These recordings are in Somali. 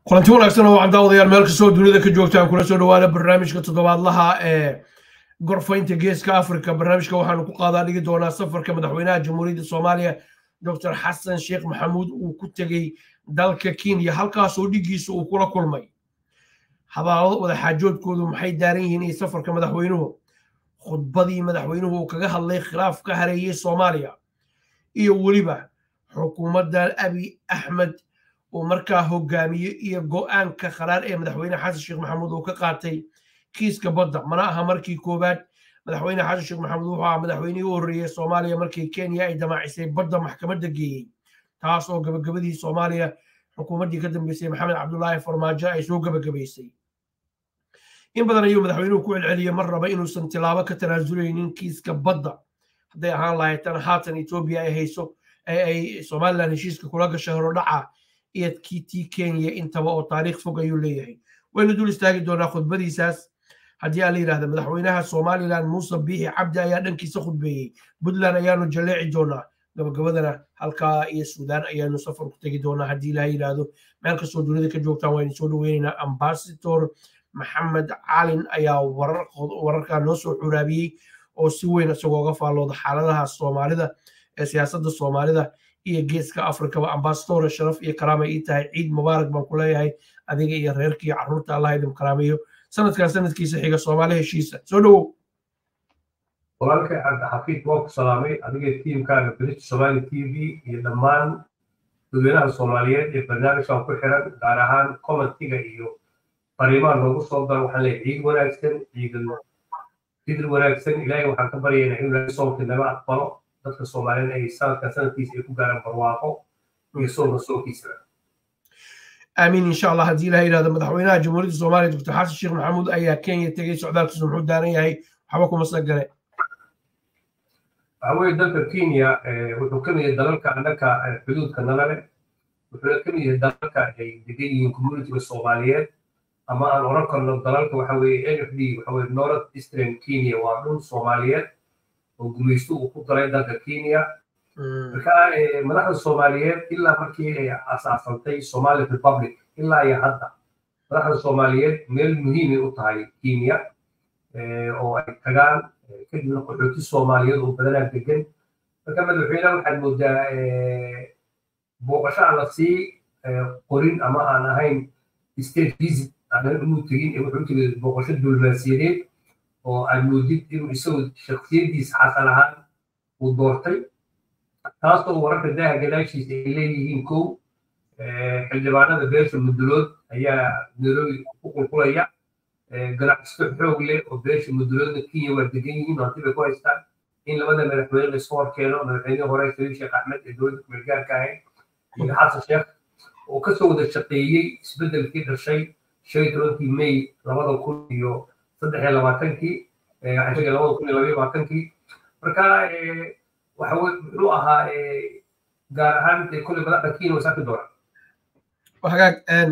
kulanti wanaagsan oo waxaan daawadayaal meel kastoo dunida ka joogtaan kula soo dhawaada barnaamijka toddobaadlaha ee gorfaynta geeska africa barnaamijka waxaanu ku qaadaa dhigi doonaa safarka madaxweynaha jamhuuriyadda soomaaliya dr xasan sheekh maxamuud uu ku tegey dalka kenya halkaasoo dhigiisa uu kula kulmay habaalado wadaxaajoodkoodu maxay daaran yihiin iyo safarka madaxweynuhu khudbadii madaxweynuhu uu kaga hadlay khilaaf ka hareeyey soomaaliya iyo weliba xukuumadda abi axmed uu markaa hogaamiye iyo go'aanka qaraar ee madaxweyne xasan sheekh maxamuud uu ka qaatay kiiska badda mana aha markii koowaad madaxweyne xasan sheekh maxamuud wuxuu ahaa madaxweynihii u horreeyey soomaaliya markii kenya ay damaacisay badda maxkamadda geeyey taas oo gabagabadii soomaaliya xukuumaddii ka dambeysay maxamed cabdulaahi farmaajo ay soo gabagabaysay in badan ayuu madaxweynuhu ku celceliyey mar raba inuusan tilaabo ka tanaasuleynin kiiska badda hadday ahaan lahayd tan haatan etoobiya ay hayso ee ay somalilan heshiiska kula gashay horodhaca iyo tii kenya intaba oo taariikh fog ayuu leeyahay waynu dul istaagi doonaa khudbadiisaas haddii aan la yidhahda madaxweynaha somalilan muuse biixi cabdi ayaa dhankiisa khudbeeyey puntland ayaanu jalleeci doonaa gabagabadana halkaa iyo suudaan ayaanu safar ku tegi doonaa haddii ilaha yidhaahdo meel kastoo dunida ka joogtaan waynu soo dhaweynaynaa ambasador maxamed calin ayaa wararkaa noo soo xuraabiyey oo si weyn isagoo ga faallooda xaaladaha soomaalida ee siyaasadda soomaalida iyo geeska afrikaba ambasadore sharaf iyo karaamay ii tahay ciid mubaarak baan ku leeyahay adiga iyo reerka iyo carruurta allah idin karaameeyo sanadkan sanadkiisa xiga soomaali heshiisa soo dhowow walaalkay cabdixafiid waa ku salaamay adiga tiimkaaga british somali t v iyo dhammaan dadweynaha soomaaliyeed ee barnaamijkan ku xiran gaar ahaan commentiga iyo fariimaha noogu soo dara waxaan leeyahay ciid wanaagsan ciidan ciid wanaagsan ilaahay waxaan ka baryaynaa inuu ilaahay soonka naga aqbalo dadka soomaaliyeed ay sanadkan sanadkiisa ay ku gaaraan barwaaqo iyo soonka soonkiisa aamiin insha allah haddii ilaha yidhahdo madaxweynaha jamhuuriyadda soomaaliya doctor xasan sheekh maxamuud ayaa kenya tegey socdaalkiisu muxuu daaran yahay waxba kuma sagale waxa weeye dalka kenya wuxuu ka mid yahay dalalka annaka xuduudka nala leh wuxuuna ka mid yahay dalalka ay degan yihiin communitiga soomaaliyeed ama aan oran karno dalalka waxa weeye n f d waxa weye north eastern kenya waa dhul soomaaliyeed oo gumaysto uu ku daray dalka kenya marka madaxda soomaaliyeed ilaa markii ay asaasantay somali republic ilaa iyo hadda madaxda soomaaliyeed meel muhiimay u tahay kenya oo ay tagaan kadibna qaxooti soomaaliyeed oo badanaa degan marka madaxweyneha waxaad moodaa booqasho aan la sii qorin ama aan ahayn state visit aanan inuu tegin ee wuxuu tegay booqasho diblomaasiyadeed oo aad moodid inuu isagu shaksiyadiisa xasan ahaan uu doortay taasoo wararka daaha gadaashiisa ay leeyihiin kow xildhibaanada beesha mudulood ayaa nairobi ku qulqulaya ganacsato xoog leh oo beesha muduloodna kenya waa degan yihiin hanti bay ku haystaan in labada madaxweyne la iska hor keeno madaxweynihii hore shariif sheekh axmed ee dowladda kumeelgaarka ahayd iyo xasan sheekh oo kasoo wada shaqeeyey isbeddelkii dhashay shan iyo tobankii may labada kun iyo saddex iyo labaatankii labada kun iyo labaiyo labaatankii marka waxa muxuu ahaa gaar ahaan kolley madaxda kenya way saaki doonaan hagaag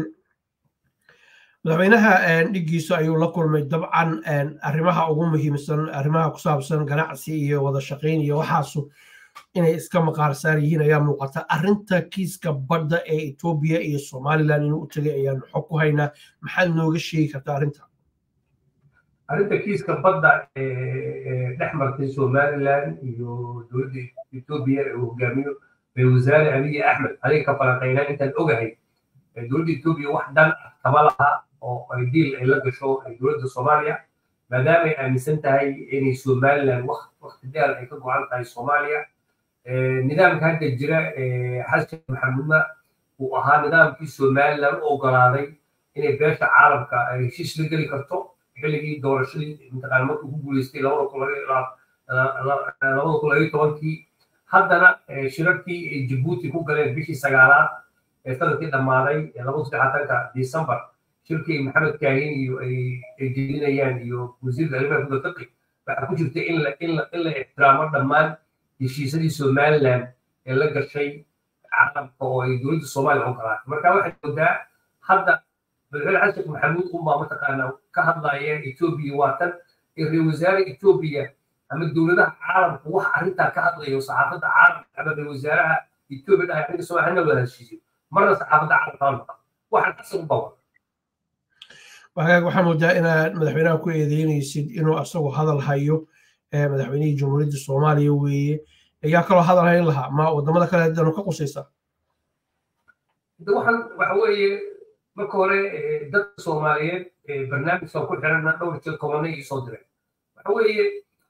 madaxweynaha dhigiisa ayuu la kulmay dabcan arrimaha ugu muhiimsan arrimaha ku saabsan ganacsi iyo wada shaqayn iyo waxaasu inay iska maqaar saar yihiin ayaa muuqata arrinta kiiska badda ee etoobiya iyo somalilan inuu u tegay ayaanu xog ku haynaa maxaad nooga sheegi kartaa arrinta arrinta kiiska badda dhex martay somalilan iyo dowladda etoobiya ee uu hogaamiyo bay wasaare abiy axmed adiga ka falanqaynaa intaan ogahay dowladda etoobiya wax dan ah kama laha oo ay diil ay la gasho dowladda soomaaliya maadaama ay aaminsan tahay inay somalilan wakti dheer ay ka go-an tahay soomaaliya nidaamka hadda jira xasan maxamuudna uu ahaa nidaamkii somalilan u ogolaaday inay beesha caalamka ay heshiis la geli karto xilligii doorashadii mataqaana markuu ku guuleystay labada kun labada kun labayo tobankii haddana shirarkii ay jabuuti ku galeen bishii sagaalaad ee sanadkii dhammaaday labada saddexaatanka december shirkii maxamed kaahin iyo ay jeedinayaan iyo wasiirka arrimaha guda fiqi waxaa ku jirta in la in la in la ixtiraamo dhammaan heshiisadii somaliland ee la gashay caalamka oo ay dowladda soomaaliya ogolaatay marka waxay moodaa hadda madaxweyne xasan sheekh maxamuud unbaa mataqaana ka hadlaya etoobiya waa tan ra-isul wasaare etoobiya ama dowladaha caalamka wax arrintaa ka hadlayo saxaafadda caalamka ama ra-isul wasaaraha etoobiya dhahay aniga soo hana wada heshiisiyo marna saxaafadda caalamka ma maqan waxaan xasan u bawa wagaag waxaa moodaa inaad madaxweynaha ku eedeynaysid inuu asagu hadal hayo madaxweynihii jamhuuriyadda soomaaliya weeye ayaa kaloo hadal hayn lahaa ma wadamada kale danu ka qusaysaa waxaan waxa weeye marka hore dadka soomaaliyeed barnaamijkan ku xirana dhowr jeer kobanay ii soo diray waxa weeye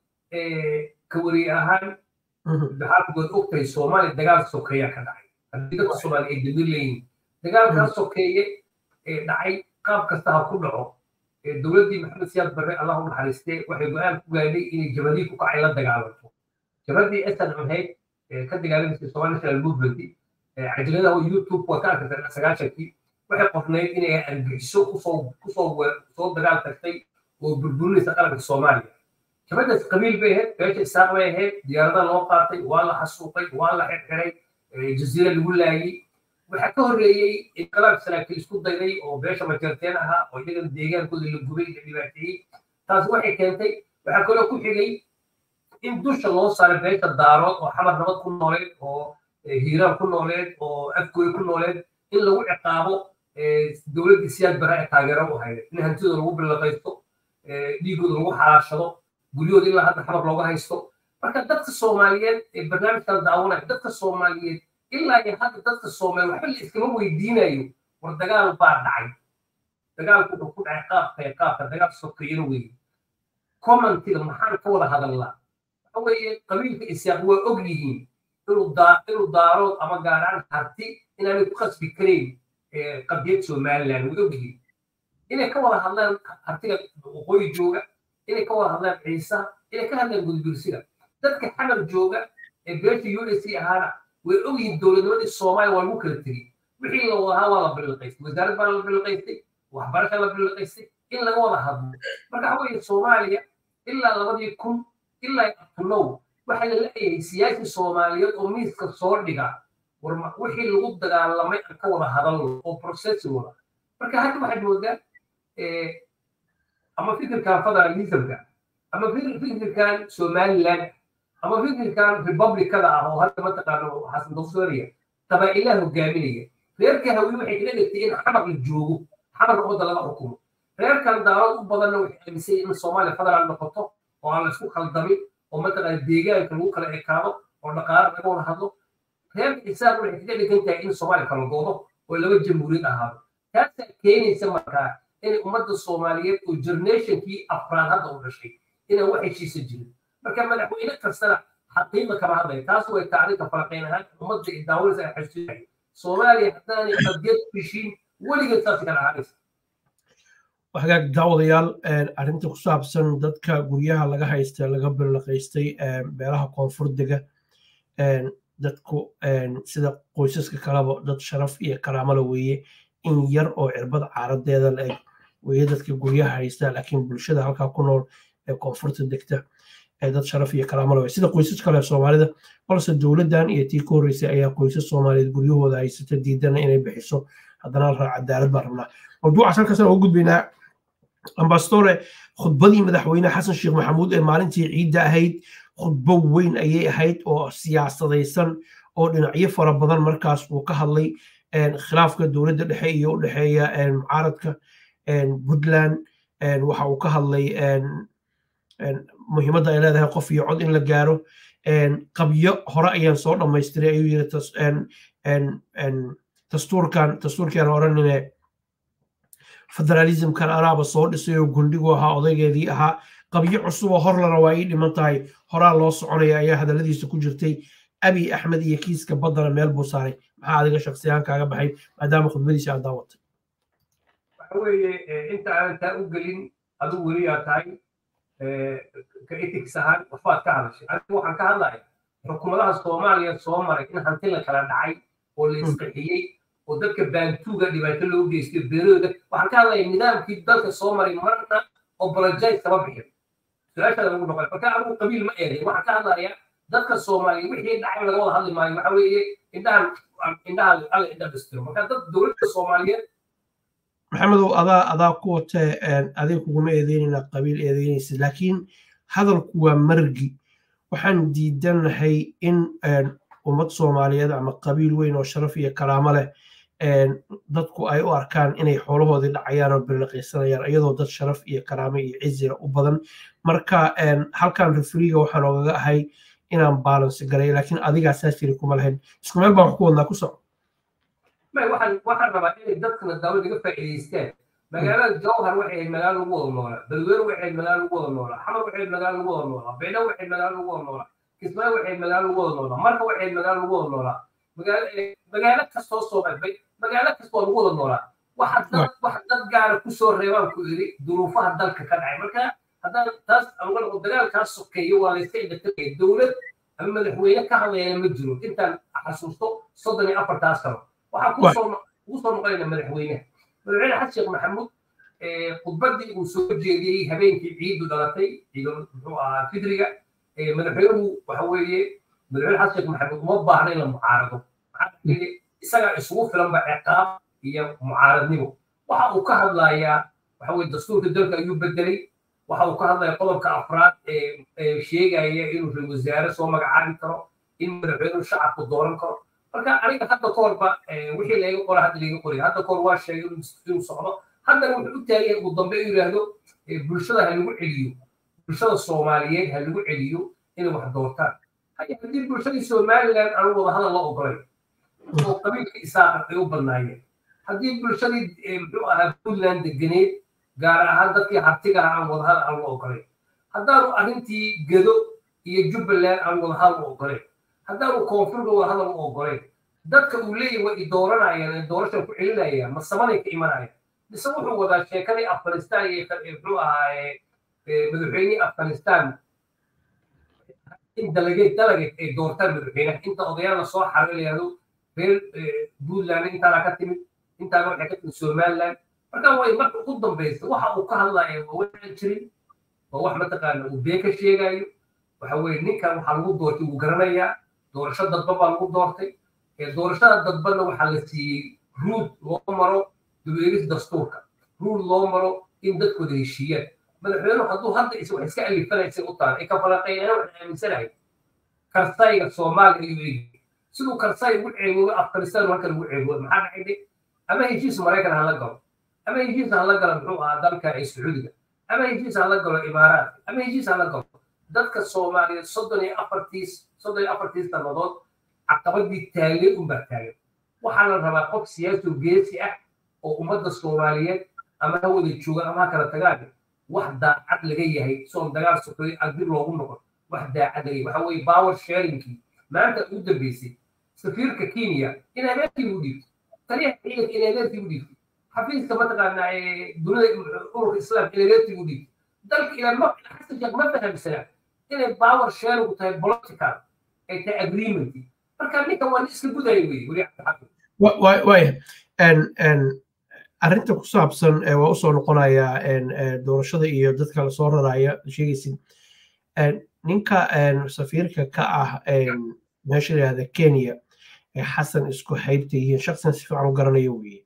ka wariye ahaan maxaad ogtahay soomaaliya dagaal sokeeyaa ka dhacay haddii dadka soomaaliya ay damir leeyihin dagaalkaa sokeeye ee dhacay qaab kasta ha ku dhaco dowladdii maxamed siyaad barre allah u naxariistee waxay go-aan ku gaadhay inay jabadii ku kacay la dagaalanto jabadii esan ahayd ka dagaalamaysay somali national movement cajaladaha youtube waa ka arkaysa sagaashankii waxay qornayd inay argixiso kusoo kusoo soo dagaal tagtay oo burburinaysa qaranka soomaaliya jabadaas qabiil bay ahayd beesha isaaq bay ahayd diyaarada loo qaatay waa la xasuuqay waa la xirxiray jaziira lagu laayey waxaa ka horreeyey inqilaab saraakiil isku dayday oo beesha majarteen ahaa oo iyagana deegaankooda la gubay la dhibaateeyey taas waxay keentay waxaa kaloo ku xigay in dusha loo saaray beesha daarood oo xamar nabad ku nooleed oo hiiraan ku nooleed oo afgooy ku nooleed in lagu ciqaabo dowladdii siyaad bara ee taageero u hayd in hantidooda lagu bilaqaysto dhiigooda lagu xalaashado guryahooda ilaa hadda xamar looga haysto marka dadka soomaaliyeed ee barnaamijkan daawanaya dadka soomaaliyeed ilaa iyo hadda dadka soomaaliya waxba la iskama weydiinayo war dagaal baa dhacay dagaalku wuxuu ku dhacay qaabka qaabka dagaal sokeeyana weeye commentiga maxaan ka wada hadalnaa waxa weeye qabiilka isyaaq waa og yihiin inuu daa inuu daarood ama gaaraan harti inaanay ku khasbi karayn qadiyad somaliland way og yihiin inay ka wada hadlaan hartiga waqooyi jooga inay ka wada hadlaan ciisa inay ka hadlaan gudbirsiga dadka xamar jooga ee beesha u s c ahaana way ogyihiin dowladnimadii soomaaliya waa lagu kala tegey wixii la wadahaa waa la biliqaystay wasaarad baa la biliqaystay waxbarasha la biliqaystay in laga wada hadlo marka waxa weeye soomaaliya ilaa labadii kun ilaa abtunow waxaa la leeyahay siyaasi soomaaliyeed oo miiska soo dhiga war wixii lagu dagaalamay aan ka wada hadalno oo processi wada marka hadda waxaad moodaa ama fikirkan federalismka ama fikirkan somaliland ama fikirkan republicada ah oo hadda mataqaano xasan dofsoriya qabaa'ilaha hogaaminaya reerka hawi waxay kala dhigtay in xamar la joogo xamar wadda laga xukumo reerkan daarood u badanna waxay aaminsay in soomaaliya federaal noqoto oo aan la isku khaldamin oo mataqaana deegaanka lagu kala ekaado oo dhaqaale laga wada hadlo reerka isaaq waxay kaga dhigan tahay in soomaaliya kala goodo oo laba jamhuuriyad ahaado taasaa keenaysa markaa inay ummadda soomaaliyeed oo generationkii afraad hadda u dhashay inaan wax heshiisa jirin marka madaxweyne kastana xaqiiqa kama hadlaya taas way tacriifka faraqayn ahaan ummadda daawanaysa ay xasuusinaya soomaaliya haddaanay qadiyad ku heshiin weligeed saas kala ahaanaysa hagaag daawadayaal arrinta ku saabsan dadka guryaha laga haysta laga bilaqaystay meelaha koonfur dega dadku sida qoysaska kaleba dad sharaf iyo karaamala weeye in yar oo cirbad caaradeeda la eg weeye dadka guryaha haysta laakiin bulshada halkaa ku nool ee koonfurta degta dad sharaf iyo karaamala weye sida qoysas kale soomaalida balse dowladdan iyo tii ka horreysay ayaa qoysas soomaaliyeed guryahooda haysata diidana inay bixiso haddana la raa cadaalad baan rabnaa mawduucaas halkaasaan ugu gudbaynaa ambastore khudbadii madaxweyne xasan sheekh maxamuud ee maalintii ciidda ahayd khudbo weyn ayay ahayd oo siyaasadaysan oo dhinacyo fara badan markaas uu ka hadlay khilaafka dowladda dhexe iyo u dhexeeya mucaaradka puntland waxa uu ka hadlay muhiimadda ay leedahay qof iyo cod in la gaaro qabyo hore ayaan soo dhammaystiray ayuu yiri dastuurkan dastuurkiaan odhanine federalismkan anaaba soo dhisay oo gundhigu ahaa odaygeedii ahaa qabyo cusuboo horlana waa ii dhiman tahay horaa loo soconaya ayaa hadalladiisa ku jirtay abi axmed iyo kiiska baddana meel buu saaray maxaa adiga shaksiyaan kaaga baxay maadaama khudbadiisa aad daawatay waxa weeye inta aanan taa u gelin adigu weliyaa tahay ka ethics ahaan waxbaad ka hadashay anigu waxaan ka hadlaya xukuumadaha soomaaliya soo maray in hanti la kala dhacay oo la isqixiyey oo dadka baantuuga dhibaato loo geystay beerooda waxaan ka hadlaya nidaamkii dalka soo maray marna obologize kama bixin su-aashaada lagu noqon marka anigu qabiil ma eeday waxaan ka hadlaya dadka soomaaliya wixii dhacay laga wada hadli maayo waxa weeye indhahan indhaha alla indha dhistiro marka dad dowladda soomaaliyeed maxamedow adaa adaa ku watee adiga kuguma eedeynayna qabiil eedeynaysa laakiin hadalku waa margi waxaan diidanahay in ummad soomaaliyeed ama qabiil weyn oo sharaf iyo karaamo leh dadku ay u arkaan inay xoolahoodii dhacayaan oo birliqaysanayaan iyadoo dad sharaf iyo karaame iyo cizira u badan marka halkan refriga waxaan ogaga ahay inaan baalansi galay laakiin adigaa saas jiri kuma lahayn isku meel baan wax ku wadnaa ku soco waxaan rabaa inay dadkana daawad iga faa'iidaystaan magaalada jawhar waxay ahayd magaalo lagu wada noolaa balweer waxay ahayd magaalo lagu wada noolaa xamar waxay ahayd magaalo lagu wada noolaa beydha waxay ahayd magaalo lagu wada noolaa kismaayo waxay ahayd magaalo lagu wada noolaa marka waxay ahayd magaalo lagu wada noolaa magaalo kastoo soomaalbay magaalo kastoo lagu wada noolaa waxa dad wax dad gaara kusoo reebaan ku iri duruufaha dalka ka dhacay marka haddaan taas uga noqo dagaalkaas sokeeyo waa layska indhatiraya dowlad ama madaxweyne ka hadlayana ma jiro intaan xasuusto soddon iyo afartaas sano waxaa kusoo ugu soo noqonayna madaxweyne madaxweyne xasan sheekh maxamuud khudbaddii uu soo jeediyey habeenkii ciidu dhalatay ciidu muxuu ahaa fidriga madaxweynuhu waxa weeye madaxweyne xasan sheekh maxamuud uma baahna in la mucaarado maxaa isagaa isugu filanba ciqaab iyo mucaaradnimo waxa uu ka hadlayaa waxa weye dastuurka dalka ayuu bedelay waxa uu ka hadlaya qodobka afraad ee sheegaya inuu ra wasaare soo magacaabi karo in madaxweynuhu shacabku dooran karo marka aniga hadda ka horba wixii layga qora hadda layga qoray hadda kahor waa sheegay inuu socdo haddana wuxuu u taagay ugu dambe inuu yidhaahdo bulshada ha lagu celiyo bulshada soomaaliyeed ha lagu celiyo inay wax doortaan haddii bulshadii somaliland aan wada hadal la ogolay oo qabiilka isaaqa ay u badnaayeen haddii bulshadii muxuu ahaa puntland deganeed gaar ahaan dadkii hartiga ah aan wadahadal aan la ogolayn haddaanu arrintii gedo iyo jubbaland aan wadahadal u ogolayn haddaanu koonfurga wadahadal u ogolayn dadka uu leeyahy way i dooranayaan ee doorashan ku celinayaan ma samanay ka imanayaan mise wuxuu wadaa sheekadii afghanistan iyo muxuu ahaaye madaxweynihii afghanistan in dalageed dalageed ay doortaan madaxweynaha inta odayaal la soo xaro layahdo reer puntland intaana ka timid intaana waxay ka timid somaliland marka way marka ugu dambaysa waxa uu ka hadlaya waa waxaan jirin waa wax mataqaana uu been ka sheegayo waxa weye ninkan waxaa lagu doortay wuu garanayaa doorasho dadban baa lagu doortay doorashada dadbanna waxaa la siiyey ruud loo maro dubeegis dastuurka ruud loo maro in dadkooda heshiiyaan madaxweynuhu hadduu hadda is wax iska alifanaysa u taala ay ka falanqeynayaan waxaan aaminsanahay karsayga soomaaliya ayuu eegi siduu karsay ugu ceeboobo afghanistan halkan ugu ceeboobo maxaa dhacay ama heshiis maraykan hala galo ama heshiis hala galo muxuu ahaa dalka ee sacuudiga ama heshiis hala galo imaaraadka ama heshiis hala galo dadka soomaaliyeed soddon iyo afartiis soddon iyo afartiis sannadood caqabadii taagay unbaa taagan waxaa la rabaa qof siyaasi oo geesi ah oo ummadda soomaaliyeed ama ha wada joogaan ama ha kala tagaan wax daacad laga yahay soon dagaal sokoy agdib loogu noqon wax daacad laga yahay waxa weeye power sharingkii maanta ugu dambeysay safiirka kenya in adeerkii u dhiibtay taliyaha ciidanka in adeerkii u dhiibtay xafiiska mataqaanaa dunida ururka islaamka in adeerkii u dhiibtay dalka ilaa ma xasan sheekh ma fahamsanaa inay power sharingu tahay political ay tahay agreement marka ninkan waa iska gudaya weye weli waaya arrinta ku saabsan waa usoo noqonayaa doorashada iyo dadka lasoo raraya sheegaysid ninka safiirka ka ah meesha layihahda kenya xasan isku haybta yihiin shaqsigan si fiican u garanaya weye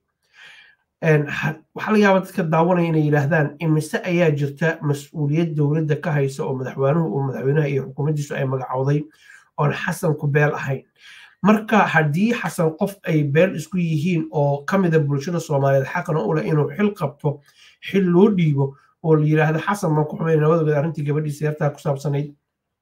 waxaa laga yaabaa dadka daawanaya inay yidhaahdaan imise ayaa jirta mas-uuliyad dowladda ka haysa oo madaxweynuhu uu madaxweynaha iyo xukuumaddiisu ay magacowday oon xasan ku beel ahayn marka haddii xasan qof ay beel isku yihiin oo ka mida bulshada soomaaliyeed xaqna u leh inuu xil qabto xil loo dhiibo oo la yidhaahdo xasan baan ku xumay nabadogeed arrintii gabadhiisa yartaa ku saabsanayd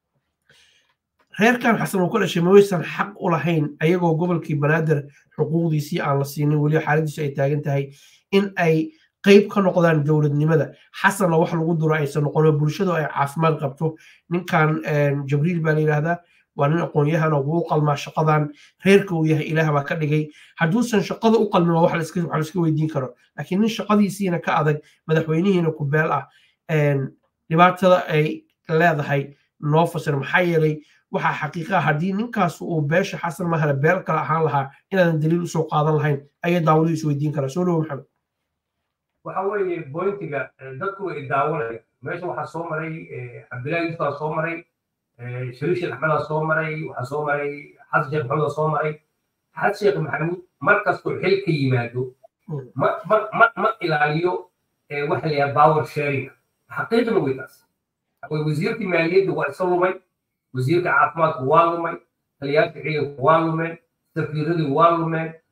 reerkan xasan uu ka dhashay ma waysan xaq u lahayn ayagoo gobolkii banaadir xuquuqdiisii aan la siinin weli xaaladiisu ay taagan tahay in ay qayb ka noqdaan dowladnimada xasanna wax lagu duro aysan noqono bulshadu ay caafimaad qabto ninkan jabriil baa la yidhaahdaa waa nin aqoon-yahana wuu qalmaa shaqadan reerka uu yahay ilaah baa ka dhigay hadduusan shaqada u qalmin waa wax laiska weydiin karo laakiin nin shaqadiisiina ka adag madaxweynihiina ku beel ah dhibaatada ay leedahay noo fasir maxaa yeelay waxaa xaqiiqa haddii ninkaas uu beesha xasan mahale beel kale ahaan lahaa inaadan daliil usoo qaadan lahayn ayay daawadu is weydiin karaa soo dhawo maxamed waxa weeye bointiga dadku way daawanaya meesha waxaa soo maray cabdillahi yusufaa soo maray shariif sheekh axmedaa soo maray waxaa soo maray xasan sheekh maxamudaa soo maray xasan sheekh maxamuud mar kastoo xil ka yimaado ma ma ma ma ilaaliyo waxa la yidhaha power sharing xaqiiqna wey taas wasiirkii maaliyadda waa isa lumay wasiirka caafimaadku waa lumay taliyaasha ciidanku waa lumeen safiiradii waa lumeen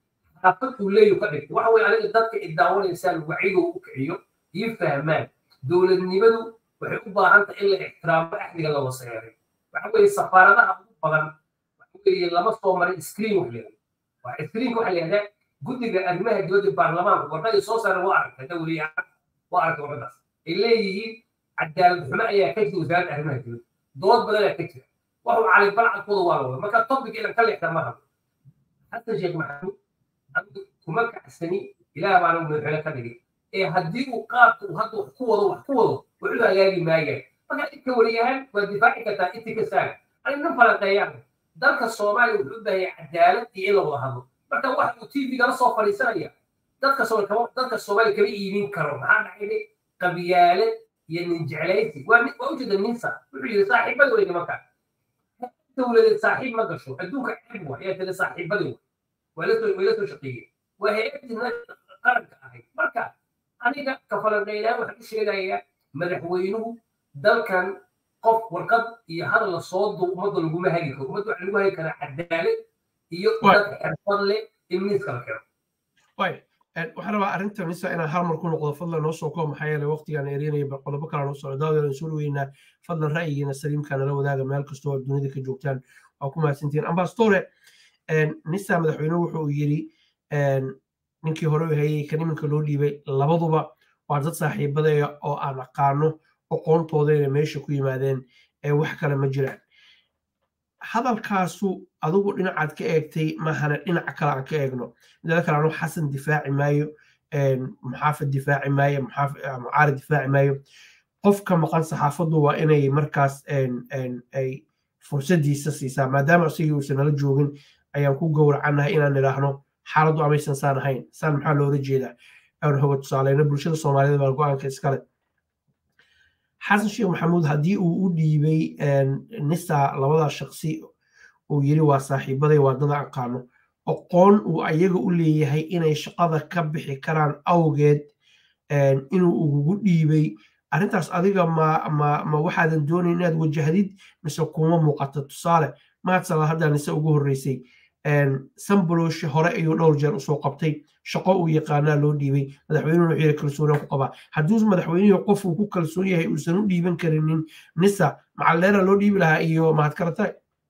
thaqafad uu leeyahu ka dhigtay waxa weye aniga dadka idaawanaysaa wacyiga u kiciyo iyo fahmaan dowladnimadu waxay u baahan tahay in la ixtiraamo axdiga la waseeray waxa weeye safaaradaha ugu badan waxa weeye lama soo marin screen wax leeyahay waa screenka waxa leeyahay guddiga arrimaha dibadda baarlamaanka warqadii soo saaray waa aragtay dawliya waa aragtay warqadaas ay leeyihiin cadaalad xumo ayaa ka jira wasaaradda arrimaha dibadda dood badan ayaa ka jira waxuu cali balcadkooda waa la wada marka topic inaan ka leexda ma rabo xasan sheekh maxamuud anigu kuma kacsani ilaah baana madaxweyne ka dhigay ee haddii uu qaabka uu hadda wax ku wado wax ku wado wuxuu hagaagi maayaan marka inta wariyahaan waa difaaci kartaa inti ka saaga ani nin falanqeeyaan dalka soomaaliya wuxuu u baahaya cadaalad iyo in la wada hadlo marka waxa uu tvgala soo fadhiisanaya dadka dadka soomaaliya kama iibin karo maxaa dhacayne qabiyaale iyo nin jeclaysi waa waa ujeeda ninsa wuxuu yidhi saaxiibada wey nimanka dowladeed saaxiib ma gasho adduunka ceeb wa ayaa tiri saaxiibadii wa waa lasoo way la soo shaqeeyeen waa hay-addii qaranka ahayd marka aniga kafalanqeynaan waxaan u sheegayaa madaxweynuhu dalkan qof warqad iyo hadal la soo duu ummadda laguma hagi karo ummadda waxaa lagu hagi karaa cadaalad iyo dad xirfad leh in miiska la keno waxaan rabaa arrinta nisa inaan hal mar ku noqdo fadlan noo soo koo maxaa yeelay waqtigaan erinaya bal qodobo kale noo socdo daawada soo dhaweynaa fadlan ra'yigiina saliimka nala wadaaga meel kastoo aad dunida ka joogtaan waa ku mahadsantihiin ambassadore nisa madaxweynuhu wuxuu yidhi ninkii hore u hayay kan iminka loo dhiibay labaduba waa dad saaxiibadaya oo aan aqaano aqoontooda meesha ku yimaadeen ee wax kale ma jiraan hadalkaasu adigu dhinacaad ka eegtay mahana dhinaca kale aan ka eegno midada kale anu xasan difaaci maayo muxaafid difaaci maayo mucaari difaaci maayo qofka maqan saxaafaddu waa inay markaas ay fursadiisa siisaa maadaama isagii uusan nala joogin ayaan ku gowracannahay inaan idhaahno xaaladdu amaysan saan ahayn saan maxaa loola jeedaa aan hoga tusaaleyno bulshada soomaaliyed baa go-aanka iskale xasan sheekh maxamuud haddii uu u dhiibay nisa labada shaqsi uu yiri waa saaxiibaday waa dada aqaano aqoon uu ayaga u leeyahay inay shaqada ka bixi karaan awgeed inuu ugugu dhiibay arrintaas adiga ma ma ma waxaadan doonayn inaad wajahdid mise kuma muuqata tusaale maadsala haddaa nise ugu horreysay samboloshe hore ayuu dhowr jeer usoo qabtay shaqo uu yaqaanaa loo dhiibay madaxweynuhu wuxuu yahay kalsoonaan ku qabaa hadduu madaxweynihii qof uu ku kalsoon yahay uusan u dhiiban karinin nisa macalleera loo dhiibi lahaa iyo mahadkarataay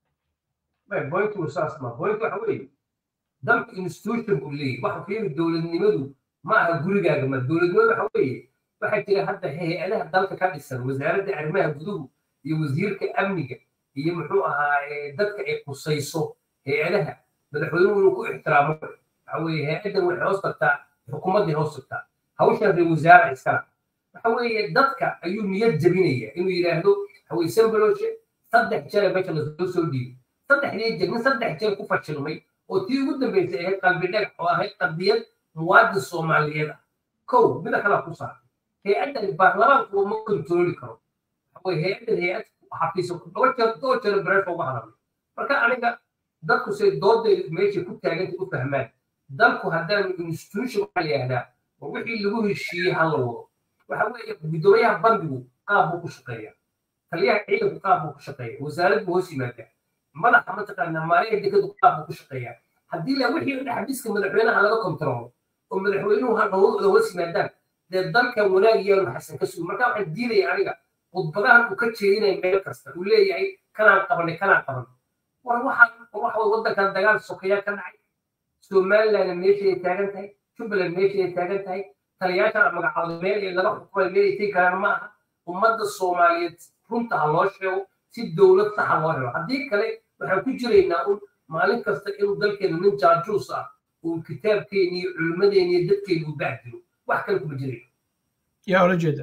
boyntu saas ma boyntu waxa weeye dalku institution buu leeyahy waxa fiiri dowladnimadu ma aha gurigaaga ma dowladnimadu waxa weeye waxaa jira hadda hay-adaha dalka ka dhisan wasaaradda arrimaha guduhu iyo wasiirka amniga iyo muxuu ahaa dadka ay qusayso hay-adaha madaxweynuhu inuu ku ixtiraamo waxa weeye hay-addan waxay hoos tagtaa xukuumaddii hoos tagtaa hawshan reer wasaara iskala waxa weeye dadka ayuu niyad jebinaya inuu yidhaahdo hawey sambaloshe saddex jere meesha lasoo soo dhiibay saddexdii jeer nin saddex jeer ku fashilmay oo tii ugu dambeysay ahayd qalbi dhagax oo ahayd qadiyad muwaadin soomaaliyeed ah kow mida kala ku saartay hay-addan baarlamaanku ma kontrooli karo waxaweye hay-addan hay-ad xafiisa dhowr jeer dhowr jeer bareerka uga hadalay marka aniga dadku say dooday meeshay ku taaganta u fahmaan dalku haddaan institution waxaa la yihahdaa war wixii lagu heshiiyey ha la wado waxa weeye guddoomiyaha bandigu qaab buu ku shaqeeya taliyaha ciidanku qaab buu ku shaqeeya wasaarad buu hoos yimaadaa madaxa mataqaana maaliyaha dekadu qaab buu ku shaqeeyaa haddii la wixii dhex xabiiska madaxweynaha laga kontrolo oo madaxweynuhu hawada hoos yimaadaan dee dalkan wanaag yaanu xasan ka sugi marka waxaan diidaya aniga khudbadahan uu ka jeedinaya meel kasta uu leeyahay kanaan qabanay kanaan qabanay war waxaan waxa waddankan dagaal sokeeya ka dhacay somalilandna meeshay taagan tahay jubbaland meeshay taagan tahay taliyaasha magacooda meel ee laga xukumay meel ay tegi karaan ma aha ummadda soomaaliyeed runta ha loo sheego si dowlad saxa loo helo haddii kale waxaan ku jiraynaa un maalin kasta inuu dalkeenu nin jaajuus ah uu kitaabkeeni iyo culimmadeeni iyo dadkeeni uu bahdilo wax kale kuma jirayno yaa ola jeeda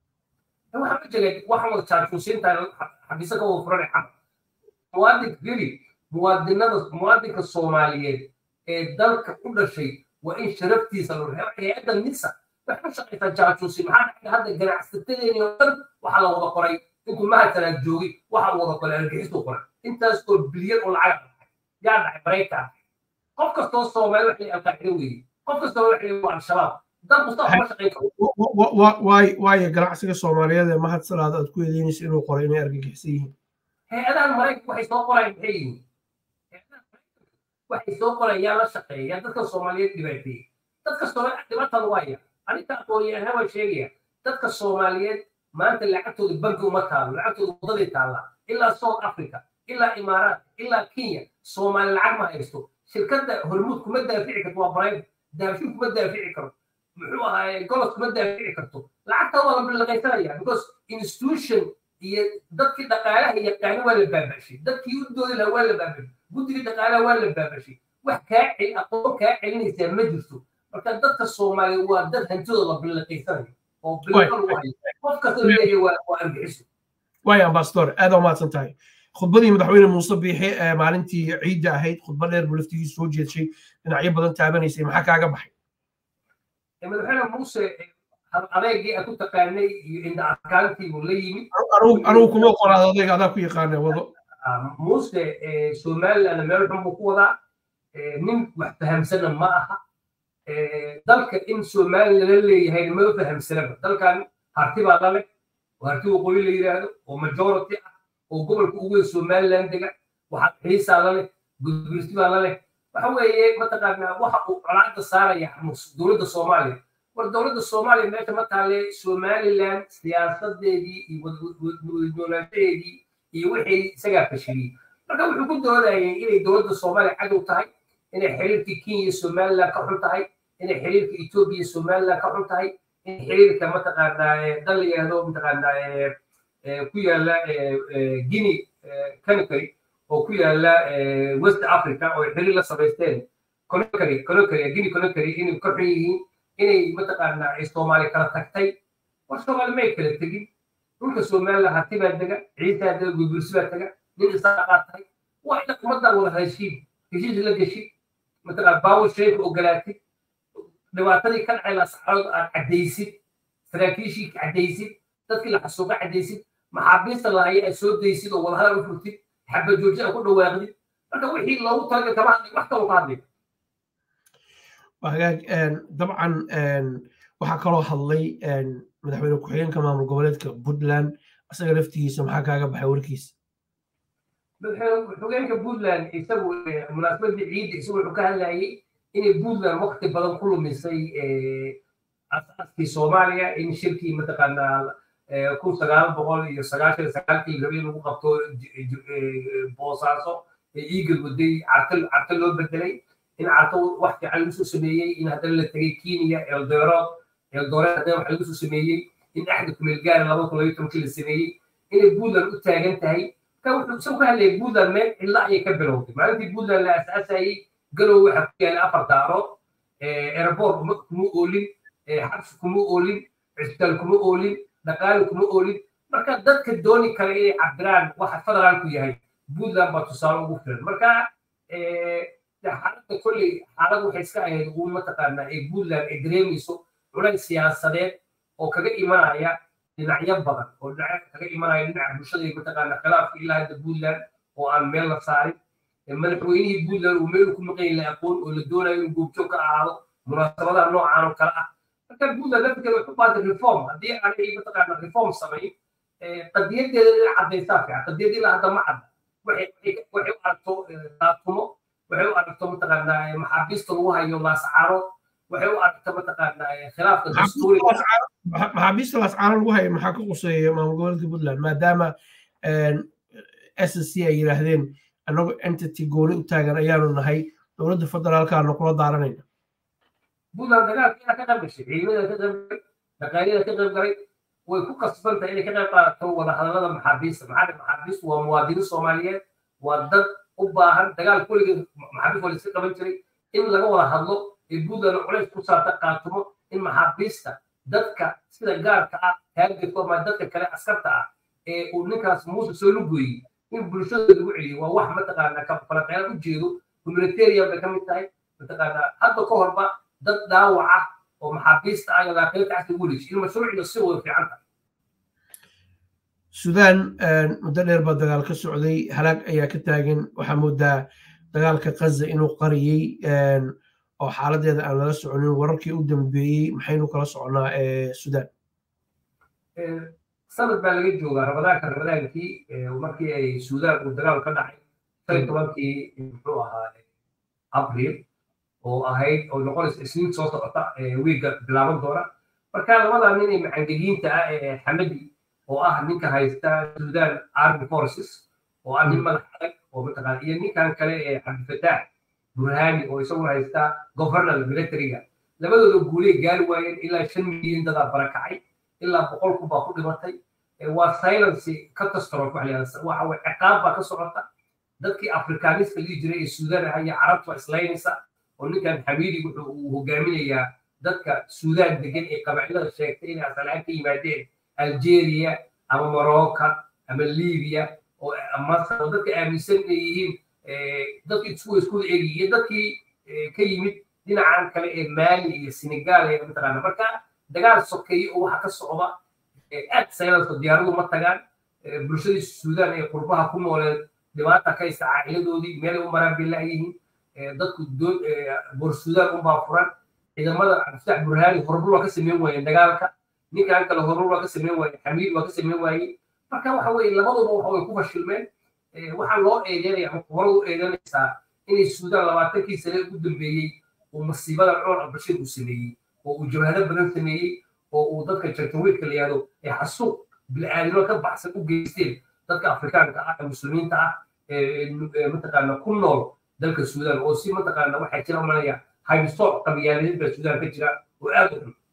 waxaan ka jegay waxaan wada jaajuusiintaa xabiisa ka wada furanay xaq muwaadinka geli muwaadinada muwaadinka soomaaliyeed ee dalka u dhashay waa in sharaftiisa loo reebo hay-adda nisa waxay u shaqaysaa jaajuusi maxaa dhacay hadda ganacsatadeeni oo dhan waxaa la wada qoray intuu mahadsanaa joogay waxaa wada qoray argixisuu qoray intaas oo bilyan oo lacag dhacay yaa dhacay maraykan qof kastoo soomaali waxay alqaacido weeye qof kastoo waxay waa al-shabaab dad mustafa ma shaqayn karo waayo ganacsiga soomaaliyeed ee mahad salaad aad ku eedeynaysa inuu qoray inay argagixisan yihiin hay-adahan maraykanka waxay soo qorayaan maxay yihiin waxay soo qorayaan la shaqeeya dadka soomaaliyeed dhibaateeyey dadka soomaaliyeed dhibaatada waaya aninka aqoonyahanaa waan sheegaya dadka soomaaliyeed maanta lacagtooda banki uma taalo lacagtooda wadaday taallaa ilaa south africa ilaa imaaraat ilaa kenya soomaali lacag ma haysto shirkadda hormuud kuma daafici karto waa private daafin kuma daafici karo muxuu ahaay golos kuma daafici karto lacagta waa la bilaqaysanaya because institution iyo dadkii dhaqaalaha yaqaana waa la baabashay dadkii u doodi lahaa waa la baabashay guddigii dhaqaalaha waa la baabashay wax kaa cel aqoon kaa celinaysaa ma jirto marka dadka soomaaliya waa dad hantidooda la bilaqaysanayo oo bilaqa lagu hayo qof kasta leeyahay waa waa argixiso waaya ambasador aad umahadsan tahay khudbadii madaxweyne muuse biixi ee maalintii ciidda ahayd khudba dheer buu laftigiisa soo jeedshay dhinacyo badan taabanaysay maxaa kaaga baxay madaxweyne muuse adeegii aad ku taqaanay iyo indha adkaantii buu la yimid anugu kuma qoraad adeeg adaa ku yaqaana wado muuse somaliland meel xun buu ku wadaa nin wax fahamsana ma aha dalka in somaliland la leeyahay ma fahamsanaba dalkan harti baa lale oo harti waqooyi la yidhaahdo oo majority ah oo gobolka ugu weyn somaliland dega waxaa xiisaa laleh gudbirti baa laleh waxa weeye mataqaanaa waxa uu colaada saaraya dowladda soomaaliya war dowladda soomaaliya meesha ma taale somaliland siyaasadeedii iyo wadnoolaanshaheedii iyo wixii isagaa fashiliyey marka wuxuu ku doodayay inay dowladda soomaaliya cadow tahay inay xiriirkii kenya iyo somaliland ka xun tahay inay xiriirka etoobiya iyo somaliland ka xun tahay in xiriirka mataqaanaa dal la yihahdo mataqaanaa ku yaala guinea canary oo ku yaala west africa oo xiriir la samaysteen conakry conakry guinea conakry inay ka xun yihiin inay mataqaanaa ay soomaali kala tagtay war soomaali may kala tegin dhulka somaliland harti baa dega ciisaa dega gurgursi baa tega nin isaaqaa tahay waa ina ummaddan wada heshiin heshiis la geshi mataqaan baawar sheeka ogolaatid dhibaatadii ka dhacay lasaxarood aad caddaysid saraakiishii caddaysid dadkii la xasuuqa caddaysid maxaabiista lahaya aad soo daysid oo wadahadal u furtid xabajooji aad ku dhawaaqdid marka wixii loogu talagalay kama hadlay wax kaloo ka hadlay hagaag dabcan waxaa kaloo hadlay madaxweyne ku-xigeenka maamul goboleedka puntland isaga laftigiisa maxaa kaaga baxay warkiisa xogeenka puntland isagu munaasabadii ciidda isagu wuxuu ka hadlayay inay puntland waqti badan ku lumisay asaaskii soomaaliya in shirkii mataqaanaa kun sagaal boqol iyo sagaashan sagaalkii rabi lagu qabto boosaaso ee iigal waday carta carta loo bedelay in carto wax fiican lagu soo sameeyey in haddana la tegay kenya eldoret eldoret haddana wax lagu soo sameeyey in axda kumeelgaara laba kun labayo tobankii la sameeyey inay puntland u taagan tahay ka wuxuu isagu ka hadlayay puntland meel cidla ayay ka bilowday maalintii puntland la asaasayey galow waxa ku yaala afar daarood airport kuma oolin xabsi kuma oolin cisbitaal kuma oolin dhaqaale kuma oolin marka dadka dooni kara inay cabiraan waxa federaalku yahay puntland baa tusaale ugu filan marka xaaladda kolley xaalad waxay iska ahayd ugu mataqaanaa ee puntland ay dareemayso culays siyaasadeed oo kaga imanaya dhinacyo badan oo dhinac kaga imanaya dhinaca bulshada iyo mataqaanaa khilaafka ilaa hadda puntland oo aan meel la saarin madaxweynihii puntland uu meel ku maqan la aqoon oo la doonayo inuu goobjoog ka ahaado munaasabadaha noocaan oo kale ah marka puntland lafteeda waxu baatay reform haddii aanay mataqaanaa reform samayn qadiyadeeda inay caddaysaa fiican qadiyad ilaa hadda ma cadda waxay u aragto daatumo waxay u aragto mataqaanaa maxaabiista lagu hayo laascaaro waxay u aragto mataqaanaa khilaafka dastuuriga maxaabiista laascaaro lagu hayo maxaa ka quseeya maamul goboleedka puntland maadaama s c ay yidhaahdeen annagu entity gooni u taagan ayaanu nahay dowladda federaalkaana kula daaranayna puntland dagaalkeeda ka qayb gashay ciidamada ka qayb galay dhaqaaliyada ka qayb galay way ku kasban tahay inay ka qayb qaadato wadahadalada maxaabiista maxaa maxaabiistu waa muwaadiniin soomaaliyeed waa dad u baahan dagaal kulligeed maxaabiist waa la iska qaban jiray in laga wada hadlo ee puntland culays ku saarta qaatumo in maxaabiista dadka sida gaarka ah taargetku ama dadka kale askarta ah ee uu ninkaas muuse soo lugooyey in bulshada lagu celiyo waa wax mataqaanaa ka falaqeyn u jeedo humanitarian bay ka mid tahay mataqaanaa hadda ka horba dad dhaawac ah oo maxaabiista ah iyo laaqiinta casri ugu leeshay in mashruucda si wada fiican tahay suudaan muddo dheer baa dagaal ka socday halaag ayaa ka taagan waxaa moodaa dagaalka kaza inuu qariyey oo xaaladeeda aan lala soconin wararkii u dambeeyey maxaynu kala soconaa suudaan sanad baa laga joogaa ramadaanka ramadaankii markii ay suudaan uu dagaal ka dhacay shan tobankii muxuu ahaa abril oo ahayd oo noqonaysa isniin soo socota wiigga bilaaban doona marka labadaa nin ee macangegiinta ah ee xamadi oo ah ninka haysta sudan army forces oo ah nin madax adag oo mataqaana iyo ninkan kale ee cabdifataax burhani oo isaguna haysta governor militariga labadooda guuley gaari waayeen ilaa shan milyan dadaa barakacay ilaa boqol kun baa ku dhimatay waa silence catastrophe waxa layihahda waxa way ciqaab baa ka socota dadkii afrikaaniska lii jiray ee suudaan ah iyo carabta islaynaysa oo ninkan xamiidi wuxuu uu hogaaminayaa dadka suudaan degan ee qabailada sheegtay inay asalaan ka yimaadeen algeria ama morocco ama libya oo masar oo dadka aaminsan inay yihiin dadkii isku isku eegi iyo dadkii ka yimid dhinacan kale ee mali iyo senegal ee mataqaana marka dagaal sokeeye oo waxa ka socda aad saylanso diyaaradu ma tagaan bulshadii suudaan ee qurbaha ku nooleen dhibaata ka haysta caa'iladoodii meelay u maraan bay la'yihiin dadku bor suudaan unbaa furan ciidamada cabdifatax burhaani horumar waa ka sameyn waayeen dagaalka ninkan kale horumar waa ka sameyn waayeen xamiid waa ka sameyn waayey marka waxa weye labaduba waxa way ku fashilmeen waxaa loo eedeynaya ama kubarada u eedeynaysaa inay suudaan labaatankii sane ugu dambeeyey uu masiibada cumar albashir uu sameeyey oo uu jabhado badan sameeyey oo uu dadka jartawiidka la yihahdo ee xasuuq bil'aadimo ka baxsan u geysteen dadka afrikaanka ah ee muslimiinta ah ee mataqaana ku nool dalka suudaan oo si mataqaana waxaa jira umanaya haybsooc qabiyaaladeed baa suudaan ka jira oo aad u xun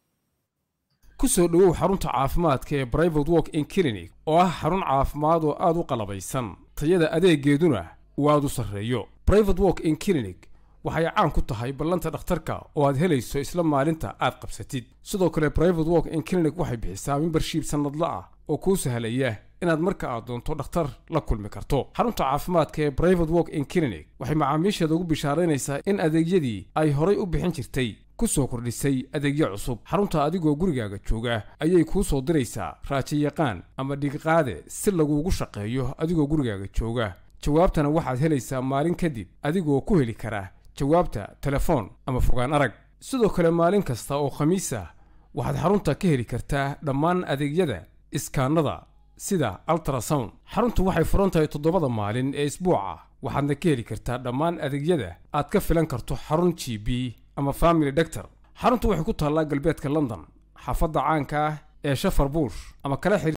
ku soo dhowow xarunta caafimaadka ee private walk in clinic oo ah xarun caafimaad oo aad u qalabaysan tayada adeegeeduna uu aad u sarreeyo private walk in clinic waxay caan ku tahay ballanta dhakhtarka oo aad helayso isla maalinta aad qabsatid sidoo kale private walk in clinic waxay bixisaa membershiib sannadla ah oo kuu sahlaya inaad marka aad doonto dhakhtar la kulmi karto xarunta caafimaadka ee private walk in clinic waxay macaamiisheeda ugu bishaaraynaysaa in adeegyadii ay horay u bixin jirtay ku soo kordhisay adeegyo cusub xarunta adigoo gurigaaga jooga ayay kuu soo diraysaa raajayaqaan ama dhigiqaade si laguugu shaqeeyo adigoo gurigaaga jooga jawaabtana waxaad helaysaa maalin kadib adigoo ku heli kara jawaabta telefoon ama fogaan arag sidoo kale maalin kasta oo khamiis ah waxaad xarunta ka heli kartaa dhammaan adeegyada iskaanada sida altrasound xaruntu waxay furan tahay toddobada maalin ee isbuuca waxaadna ka heli kartaa dhammaan adeegyada aad ka filan karto xarun g b ama family doctor xaruntu waxay ku taallaa galbeedka london xaafadda caanka ah ee shafar buush ama kala xir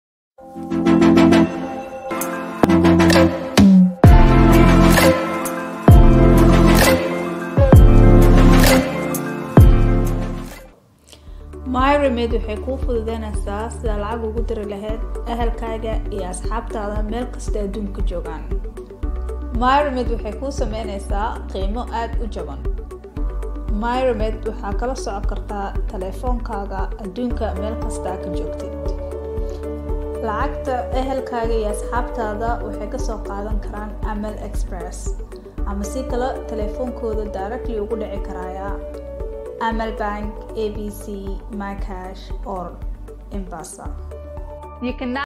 myremed waxay kuu fududeynaysaa sida lacag ugu diri lahayd ahalkaaga iyo asxaabtaada meel kasta adduunka joogaan myremed waxay kuu sameynaysaa qiimo aada u jaban myremed waxaa kala socon kartaa taleefoonkaaga adduunka meel kastaa ka joogtid lacagta ehelkaaga iyo asxaabtaada waxay kasoo qaadan karaan amal express ama si kale taleefoonkooda directly ugu dhici karaya amal bank abc mycash or embasa